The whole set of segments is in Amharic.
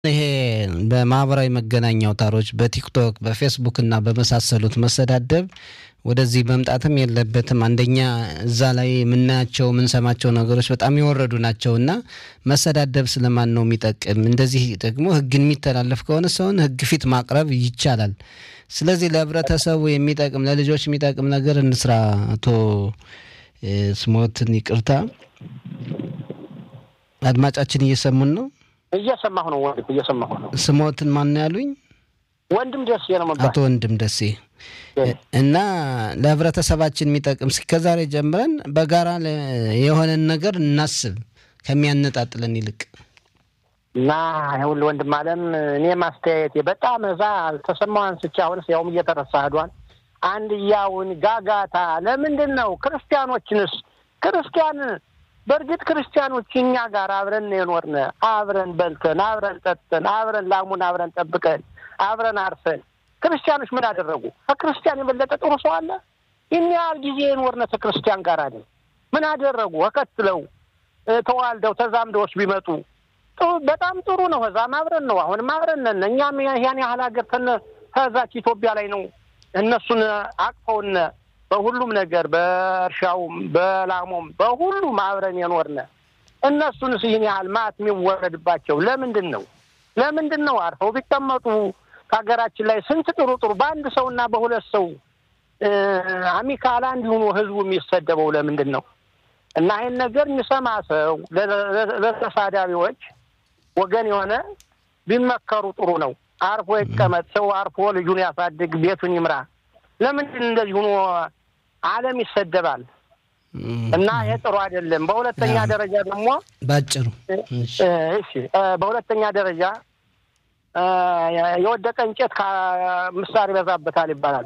ይሄ በማህበራዊ መገናኛ አውታሮች በቲክቶክ በፌስቡክ እና በመሳሰሉት መሰዳደብ ወደዚህ መምጣትም የለበትም። አንደኛ እዛ ላይ የምናያቸው የምንሰማቸው ነገሮች በጣም የወረዱ ናቸው እና መሰዳደብ ስለማን ነው የሚጠቅም? እንደዚህ ደግሞ ሕግን የሚተላለፍ ከሆነ ሰውን ሕግ ፊት ማቅረብ ይቻላል። ስለዚህ ለህብረተሰቡ የሚጠቅም ለልጆች የሚጠቅም ነገር እንስራ። አቶ ስሞትን ይቅርታ፣ አድማጫችን እየሰሙን ነው። እየሰማሁ ነው ወንድም፣ እየሰማሁ ነው። ስሞትን ማን ነው ያሉኝ? ወንድም ደሴ ነው መባል አቶ ወንድም ደሴ እና ለህብረተሰባችን የሚጠቅም እስከዛሬ ጀምረን በጋራ የሆነን ነገር እናስብ ከሚያነጣጥለን ይልቅ እና ይኸውልህ ወንድም አለም እኔ ማስተያየቴ በጣም እዛ አልተሰማው አንስቼ አሁንስ ያውም እየተረሳ ሄዷል። አንድያውን ጋጋታ ለምንድን ነው ክርስቲያኖችንስ ክርስቲያን በእርግጥ ክርስቲያኖች እኛ ጋር አብረን የኖርነ አብረን በልተን አብረን ጠጥተን አብረን ላሙን አብረን ጠብቀን አብረን አርሰን ክርስቲያኖች ምን አደረጉ? ከክርስቲያን የበለጠ ጥሩ ሰው አለ? ይህን ያህል ጊዜ የኖርነ ከክርስቲያን ጋር አይደል? ምን አደረጉ? ተከትለው ተዋልደው ተዛምደዎች ቢመጡ በጣም ጥሩ ነው። ከዛም አብረን ነው፣ አሁንም አብረን ነን። እኛም ያን ያህል ሀገር ከዛች ኢትዮጵያ ላይ ነው እነሱን አቅፈውነ በሁሉም ነገር በእርሻውም በላሞም በሁሉም አብረን የኖርነ እነሱንስ ይህን ያህል ማት የሚወረድባቸው ለምንድን ነው? ለምንድን ነው? አርፈው ቢቀመጡ ከሀገራችን ላይ ስንት ጥሩ ጥሩ በአንድ ሰውና በሁለት ሰው አሚካላ እንዲሆኑ ህዝቡ የሚሰደበው ለምንድን ነው? እና ይህን ነገር የሚሰማ ሰው ለተሳዳቢዎች ወገን የሆነ ቢመከሩ ጥሩ ነው። አርፎ ይቀመጥ። ሰው አርፎ ልጁን ያሳድግ፣ ቤቱን ይምራ። ለምንድን እንደዚህ ሆኖ ዓለም ይሰደባል? እና ይሄ ጥሩ አይደለም። በሁለተኛ ደረጃ ደግሞ ባጭሩ እሺ፣ በሁለተኛ ደረጃ የወደቀ እንጨት ምሳር ይበዛበታል ይባላል።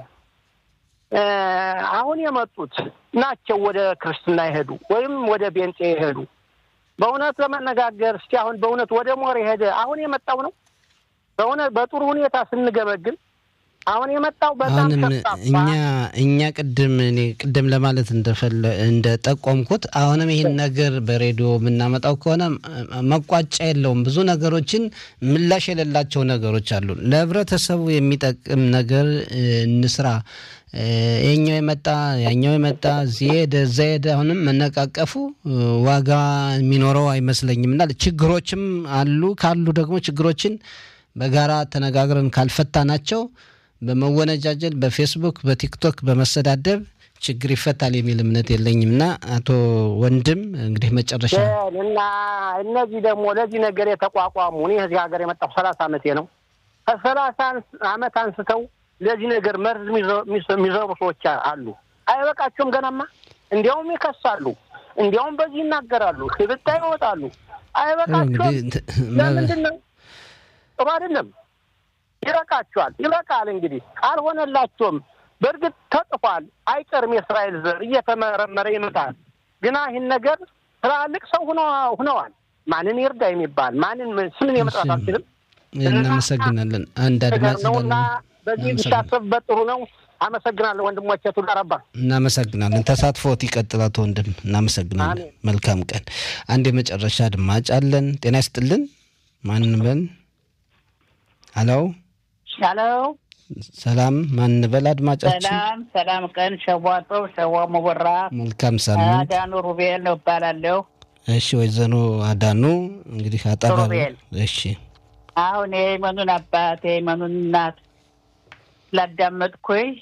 አሁን የመጡት ናቸው ወደ ክርስትና የሄዱ ወይም ወደ ቤንጤ የሄዱ በእውነት ለመነጋገር እስቲ አሁን በእውነት ወደ ሞር የሄደ አሁን የመጣው ነው። በእውነት በጥሩ ሁኔታ ስንገመግም አሁን የመጣው በጣም አሁንም እኛ እኛ ቅድም እኔ ቅድም ለማለት እንደፈለ እንደጠቆምኩት አሁንም ይህን ነገር በሬዲዮ የምናመጣው ከሆነ መቋጫ የለውም። ብዙ ነገሮችን ምላሽ የሌላቸው ነገሮች አሉ። ለህብረተሰቡ የሚጠቅም ነገር እንስራ። የኛው የመጣ ያኛው የመጣ እዚህ ሄደ እዛ ሄደ። አሁንም መነቃቀፉ ዋጋ የሚኖረው አይመስለኝም እና ችግሮችም አሉ። ካሉ ደግሞ ችግሮችን በጋራ ተነጋግረን ካልፈታ ናቸው በመወነጃጀል በፌስቡክ በቲክቶክ በመሰዳደብ ችግር ይፈታል የሚል እምነት የለኝም እና አቶ ወንድም እንግዲህ መጨረሻ እና እነዚህ ደግሞ ለዚህ ነገር የተቋቋሙ እኔ እዚህ ሀገር የመጣሁ ሰላሳ ዓመቴ ነው። ከሰላሳ ዓመት አንስተው ለዚህ ነገር መርዝ የሚዘሩ ሰዎች አሉ። አይበቃቸውም ገናማ እንዲያውም ይከሳሉ፣ እንዲያውም በዚህ ይናገራሉ፣ ሽብጣ ይወጣሉ። አይበቃቸውም። ለምንድን ነው? ጥሩ አይደለም። ይበቃቸዋል። ይበቃል። እንግዲህ አልሆነላቸውም። በእርግጥ ተጽፏል፣ አይቀርም። የእስራኤል ዘር እየተመረመረ ይመጣል። ግና ይህን ነገር ትላልቅ ሰው ሁነዋል። ማንን ይርዳ የሚባል ማንን ስምን የመጥራት አልችልም። እናመሰግናለን። አንድ አድማጭ ነውና በዚህ ቢታሰብበት ጥሩ ነው። አመሰግናለሁ ወንድሞቼ። ቱላ ረባ እናመሰግናለን። ተሳትፎት ይቀጥል አቶ ወንድም እናመሰግናለን። መልካም ቀን። አንድ የመጨረሻ አድማጭ አለን። ጤና ይስጥልን። ማን በል? ሀሎ ሀሎ ሰላም ማን በል አድማጫችን? ሰላም ሰላም ቀን ሸዋጦ ሸዋ መወራ መልካም ሳምንት። አዳኑ ሩቤል ነው እባላለሁ። እሺ ወይዘሮ አዳኑ እንግዲህ አጠራ ሩቤል። እሺ አሁን የመኑን አባት የመኑን እናት ስላዳመጥኩኝ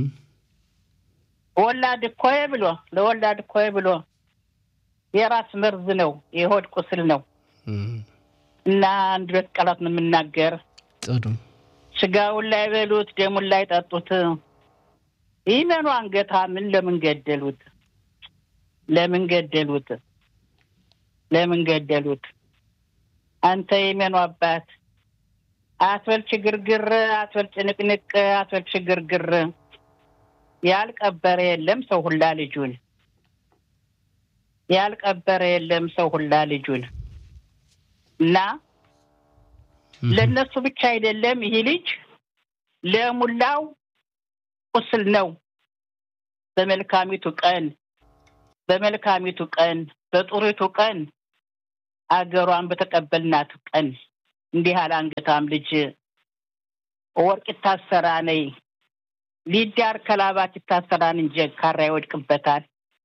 ወላድ እኮይ ብሎ ለወላድ እኮይ ብሎ የራስ መርዝ ነው፣ የሆድ ቁስል ነው እና አንድ ሁለት ቃላት ነው የምናገር ጥሩ ስጋውን ላይ በሉት ደሙን ላይ ጠጡት። ይመኑ አንገታ ምን ለምን ገደሉት? ለምን ገደሉት? ለምን ገደሉት? አንተ የመኑ አባት አትበል ችግርግር፣ አትበል ጭንቅንቅ፣ አትበል ችግርግር። ያልቀበረ የለም ሰው ሁላ ልጁን፣ ያልቀበረ የለም ሰው ሁላ ልጁን እና ለእነሱ ብቻ አይደለም ይህ ልጅ ለሙላው ቁስል ነው። በመልካሚቱ ቀን በመልካሚቱ ቀን በጥሩቱ ቀን አገሯን በተቀበልናት ቀን እንዲህ ያለ አንገታም ልጅ ወርቅ ይታሰራ ነይ ሊዳር ከላባት ይታሰራን እንጂ ካራ ይወድቅበታል።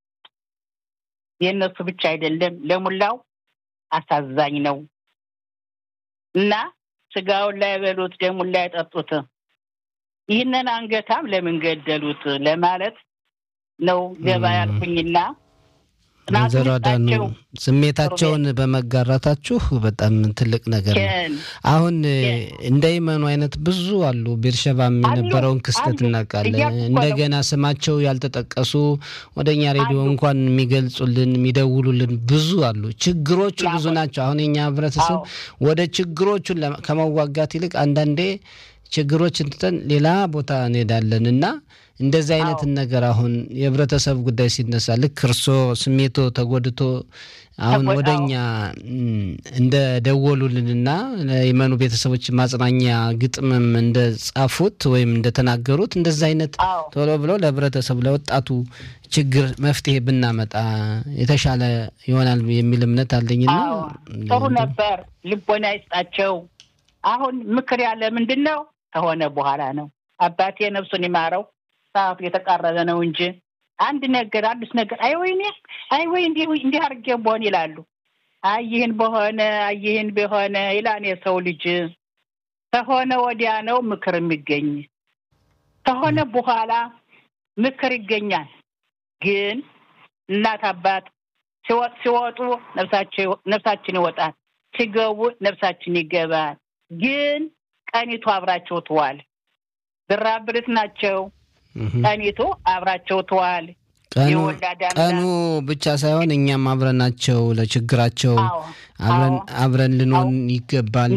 የእነሱ ብቻ አይደለም ለሙላው አሳዛኝ ነው እና ስጋውን ላይ በሉት ደሙን ላይ ጠጡት። ይህንን አንገታም ለምን ገደሉት ለማለት ነው ገባ ያልኩኝና ወይዘሮ አዳኑ ስሜታቸውን በመጋራታችሁ በጣም ትልቅ ነገር ነው። አሁን እንደ ይመኑ አይነት ብዙ አሉ። ቤርሸባም የነበረውን ክስተት እናውቃለን። እንደገና ስማቸው ያልተጠቀሱ ወደ እኛ ሬዲዮ እንኳን የሚገልጹልን የሚደውሉልን ብዙ አሉ። ችግሮቹ ብዙ ናቸው። አሁን የኛ ህብረተሰብ ወደ ችግሮቹን ከመዋጋት ይልቅ አንዳንዴ ችግሮችን ትተን ሌላ ቦታ እንሄዳለን እና እንደዚህ አይነትን ነገር አሁን የህብረተሰብ ጉዳይ ሲነሳ ልክ እርሶ ስሜቶ ተጎድቶ አሁን ወደኛ እንደ ደወሉልንና የመኑ ቤተሰቦች ማጽናኛ ግጥምም እንደ ጻፉት ወይም እንደተናገሩት እንደዚህ አይነት ቶሎ ብሎ ለህብረተሰቡ ለወጣቱ ችግር መፍትሄ ብናመጣ የተሻለ ይሆናል የሚል እምነት አለኝና ጥሩ ነበር። ልቦና ይስጣቸው። አሁን ምክር ያለ ምንድን ነው ከሆነ በኋላ ነው። አባቴ ነፍሱን ይማረው ሰዓቱ የተቃረበ ነው እንጂ አንድ ነገር አዲስ ነገር አይ ወይኔ አይ ወይ እንዲህ እንዲህ አድርጌ በሆን ይላሉ። አይ ይህን በሆነ አይ ይህን በሆነ ይላን የሰው ልጅ ከሆነ ወዲያ ነው ምክር የሚገኝ። ከሆነ በኋላ ምክር ይገኛል። ግን እናት አባት ሲወጡ ነፍሳችን ይወጣል፣ ሲገቡ ነፍሳችን ይገባል። ግን ቀኒቱ አብራቸው ትዋል። ብራብርት ናቸው። ቀኒቱ አብራቸው ትዋል። ቀኑ ብቻ ሳይሆን እኛም አብረናቸው ለችግራቸው አብረን ልንሆን ይገባል።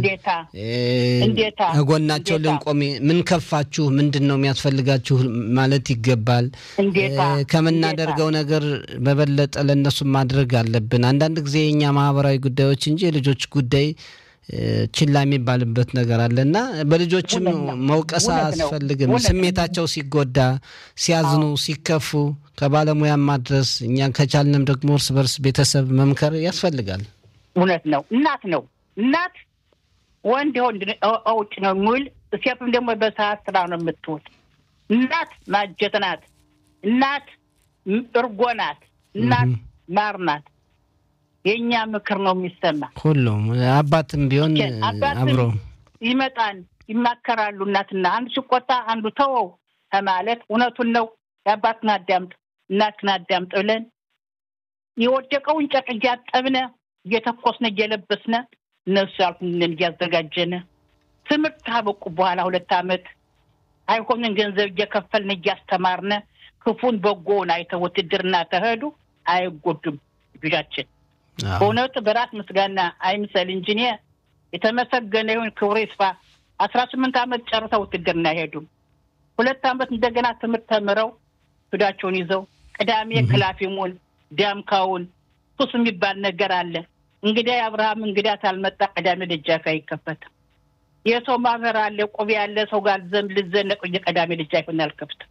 ከጎናቸው ልንቆም ምን ከፋችሁ፣ ምንድን ነው የሚያስፈልጋችሁ ማለት ይገባል። ከምናደርገው ነገር በበለጠ ለእነሱ ማድረግ አለብን። አንዳንድ ጊዜ የእኛ ማህበራዊ ጉዳዮች እንጂ የልጆች ጉዳይ ችላ የሚባልበት ነገር አለ እና በልጆችም መውቀስ አያስፈልግም። ስሜታቸው ሲጎዳ፣ ሲያዝኑ፣ ሲከፉ ከባለሙያ ማድረስ እኛ ከቻልንም ደግሞ እርስ በርስ ቤተሰብ መምከር ያስፈልጋል። እውነት ነው። እናት ነው እናት ወንድ ወንድ ውጭ ነው የሚውል ሴትም ደግሞ በሰዓት ስራ ነው የምትውል። እናት ማጀት ናት። እናት እርጎ ናት። እናት ማር ናት። የእኛ ምክር ነው የሚሰማ። ሁሉም አባትም ቢሆን አብሮ ይመጣን ይማከራሉ። እናትና አንዱ ሲቆጣ አንዱ ተወው ከማለት እውነቱን ነው የአባትን አዳምጥ እናትን አዳምጥ ብለን የወደቀውን ጨርቅ እያጠብነ እየተኮስነ እየለበስነ እነሱ ያልኩንን እያዘጋጀነ ትምህርት ካበቁ በኋላ ሁለት ዓመት አይሆንን ገንዘብ እየከፈልን እያስተማርነ ክፉን በጎውን አይተው ውትድርና ተሄዱ አይጎዱም ልጆቻችን። በእውነቱ በራስ ምስጋና አይምሰል እንጂ እኔ የተመሰገነ ይሁን ክብሩ ይስፋ። አስራ ስምንት ዓመት ጨርሰው ውትድርና አይሄዱም። ሁለት ዓመት እንደገና ትምህርት ተምረው ሱዳቸውን ይዘው ቅዳሜ ክላፊሙን ዳምካውን ሱስ የሚባል ነገር አለ። እንግዳ የአብርሃም እንግዳ ታልመጣ ቅዳሜ ደጃፍ አይከፈትም። የሰው ማህበር አለ፣ ቁብ ያለ ሰው ጋር ዘንድ ልዘነቅ ቅዳሜ ደጃፍን አልከፍትም።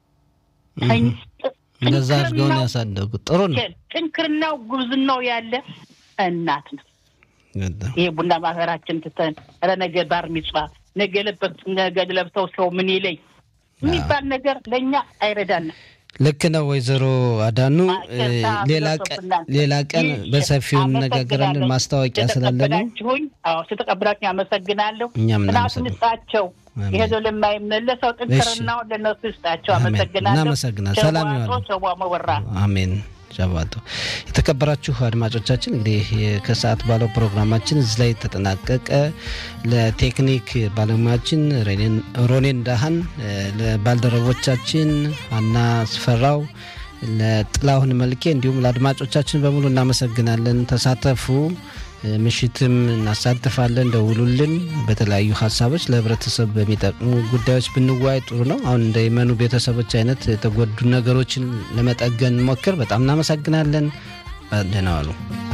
እንደዛ አድርገውን ያሳደጉት ጥሩ ነው። ጥንክርናው ጉብዝናው ያለ እናት ነው። ይሄ ቡና ማህበራችን ትተን ኧረ ነገ ባር ሚጽዋ ነገ ለበት ነገ ለብሰው ሰው ምን ይለኝ የሚባል ነገር ለእኛ አይረዳንም። ልክ ነው ወይዘሮ አዳኑ። ሌላ ቀን በሰፊው እንነጋገራለን። ማስታወቂያ ስላለ ነው። ስተቀብላችሁኝ አመሰግናለሁ። እኛም ጥናቱን ይስጣቸው። ይሄ ለማይመለሰው ጥንክርናው ለነሱ ይስጣቸው። አመሰግናለሁ። እናመሰግናል። ሰላም መወራ አሜን። ሻባቶ የተከበራችሁ አድማጮቻችን እንግዲህ ከሰዓት ባለው ፕሮግራማችን እዚህ ላይ ተጠናቀቀ። ለቴክኒክ ባለሙያችን ሮኔን ዳሃን፣ ለባልደረቦቻችን አና ስፈራው፣ ለጥላሁን መልኬ እንዲሁም ለአድማጮቻችን በሙሉ እናመሰግናለን። ተሳተፉ። ምሽትም እናሳትፋለን። ደውሉልን። በተለያዩ ሀሳቦች ለህብረተሰብ በሚጠቅሙ ጉዳዮች ብንወያይ ጥሩ ነው። አሁን እንደ የመኑ ቤተሰቦች አይነት የተጎዱ ነገሮችን ለመጠገን ሞክር። በጣም እናመሰግናለን። ደህና ዋሉ።